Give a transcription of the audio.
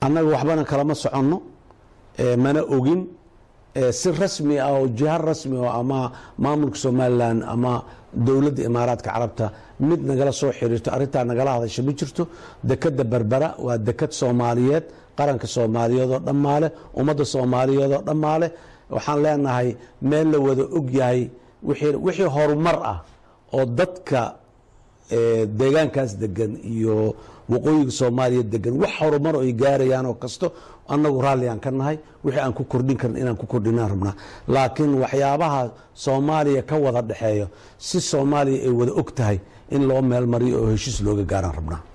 annaga waxbana kalama soconno mana ogin si rasmi ah oo jiha rasmi oo ama maamulka somalilan ama dowladda imaaraadka carabta mid nagala soo xiriirto arrintaa nagala hadasha ma jirto dekadda berbera waa dekad soomaaliyeed qaranka soomaaliyeed oo dhammaale ummadda soomaaliyeed oo dhammaale waxaan leenahay meel la wada og yahay wixii horumar ah oo dadka deegaankaas degan iyo waqooyiga soomaaliya degan wax horumar ay gaarayaan oo kasto annagu raalliaan ka nahay wixii aan ku kordhin karin inaan ku kordhinaan rabnaa laakiin waxyaabaha soomaaliya ka wada dhexeeyo si soomaaliya ay wada og tahay in loo meel mariyo oo heshiis looga gaaraan rabnaa